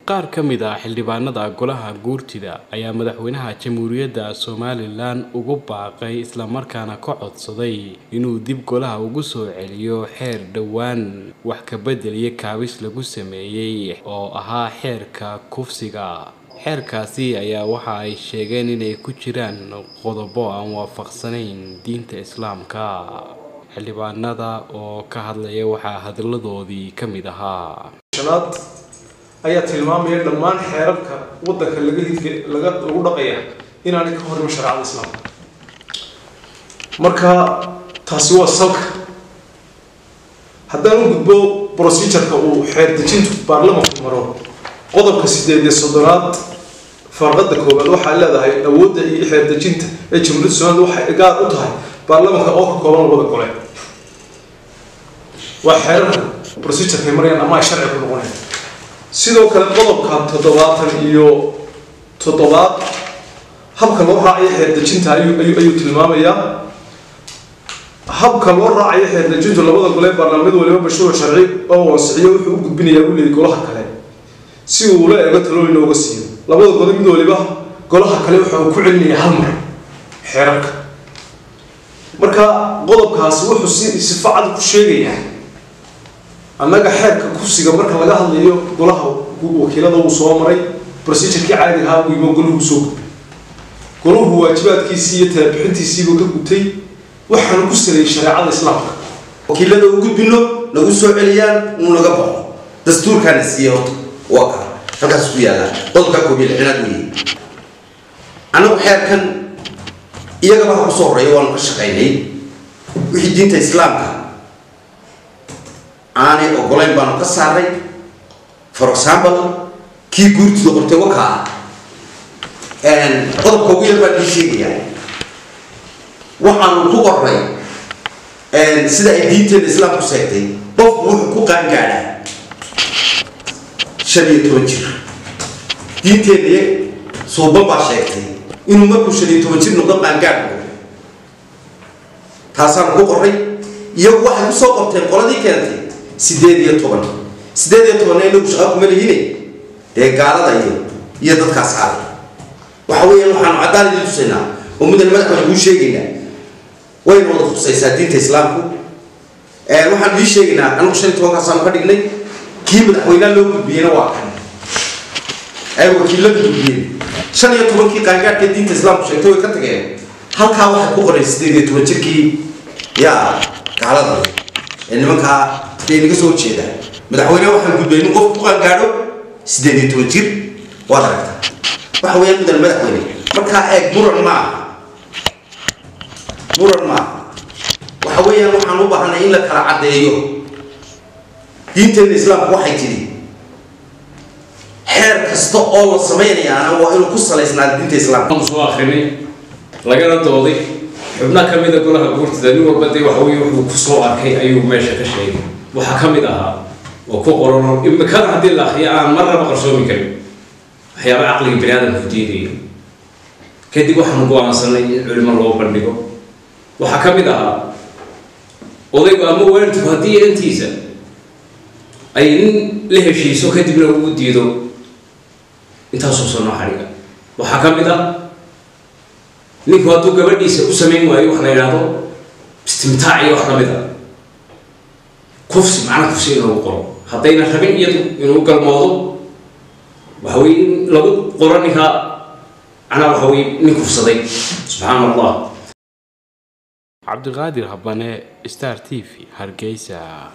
qaar ka mid ah xildhibaanada golaha guurtida ayaa madaxweynaha jamhuuriyadda somalilan ugu baaqay islamarkaana ka codsaday inuu dib golaha ugu soo celiyo xeer dhowaan wax ka bedeliya kaabis lagu sameeyey oo ahaa xeerka kufsiga xeerkaasi ayaa waxa ay sheegeen inay ku jiraan qodobo aan waafaqsanayn diinta islaamka xildhibaanada oo ka hadlaya waxaa hadalladoodii ka mid ahaa shanaad ayaa tilmaamaya dhammaan xeerarka wadanka laga hidka laga lagu dhaqaya inaanay ka horima shareecada islaamka marka taasi waa salka haddaan u gudbo procedureka uu xeer dejintu baarlamanku maro qodobka sideed iyo soddonaad farqada koowaad waxay leedahay awoodda iyo xeer dejinta ee jamhuuriyadda somaliland waxay gaar u tahay baarlamanka oo ka kooban labada gole waa xeerarka procedureka ay marayaan ama ay sharci ku noqonayaan sidoo kale qodobka toddobaatan iyo toddobaad habka loo raacayo xeerdejinta ayuu ayuu ayuu tilmaamayaa habka loo raacayo xeerdejintu labada gole baarlaamad waliba mashruuc sharci oo wansixiyo wuxuu u gudbinayaa u leeyay golaha kale si uu la eego talooyin looga siiyo labada gole mid waliba golaha kale waxa uu ku celinayaa hal mar xeerarka marka qodobkaasi wuxuu si sifa cad ku sheegayaa annaga xeerka kufsiga marka laga hadlayo golaha wakiilada uu soo maray procedurkii caadiga ahaa imo golahu soo gudbay golahu waajibaadkiisii iyo talabixintiisiibuu ka gutay waxaanu ku saleeyay shareecada islaamka wakiilada u gudbino nagu soo celiyaan uu naga baxo dastuurkaana siiye horta waa kaa halkaas ku yaallaa qodobka koob iyo lixinaad weeye annagu xeerkan iyagaba ha kusoo horreeya waanu ka shaqaynay wixii diinta islaamka aanay ogolayn baanu ka saaray for example kii guurtida qortay wakaa qodobka ugu yar baan ii sheegayaa waxaanu ku qoray sida ay diinteena islaamku sheegtay qofku wuxuu ku qaangaadhaa shan iyo toban jir diinteena suuban baa sheegtay inuu markuu shan iyo toban jir noqdo qaangaadh taasaanu ku qoray iyagu waxay kusoo qorteen qoladii keentay sideed iyo toban sideed iyo tobanna inagu shaqa kuma lihine dee gaalada iyo iyo dadkaas caaday waxa weeyaan waxaanu caddaan idin tusaynaa oo mudan madaxweyne kuu sheegaynaa wayna wada khusaysaa diinta islaamku waxaanu ii sheegaynaa anagu shan iyo tobankaasaanu ka dhignay kii madaxweynaha loo gudbiyeyna waa kan ay wakiilada gudbiyeen shan iyo tobankii qaangaadhka diinta islaamku sheegtay way ka tageen halkaa waxay ku qoreen sideed iyo toban jirkii yaa gaalada ee nimankaa bay naga soo jeedaan madaxweyneha waxaan gudbay nin qof ku qaangaadho sideed iyo toban jir waad aragtaa waxa weeyaan mudan madaxweyne markaa eeg muran ma aha muran ma aha waxa weeyaan waxaan u baahanay in la kala caddeeyo diinteena islaamku waxay tidhi xeer kasta oo la samaynayaana waa inuu ku salaysnaa diinta islaamka soo akrinay lagana dooday xubna ka mida golaha guurtida nin walba dee waxa weye wuxuu kusoo arkay ayuu meesha ka sheegay waxaa ka mid ahaa oo ku qoran imikada haddii la akriyo aan marnaba qarsoomi karin waxyaaba caqliga bani aadamku diidaya kadib waxaanu go-aansanay in culimo loo bandhigo waxaa ka mid ahaa odaygu ama waalidku haddii intiisa ay nin la heshiiso kadibna uu diido intaasoo soo noo xadhiga waxaa ka mid ah ninku hadduu gabadhiisa u samayn waayo wax la yidhaahdo istimtaac iyo wax lamid a kufsi macna kufsi in lagu qoro haddayna rabin iyadu inuu galmoodo waxa weye in lagu qoro ninkaa macnaa waxa weye nin kufsaday subxaana allah cabdiqaadir habane star t v hargeysa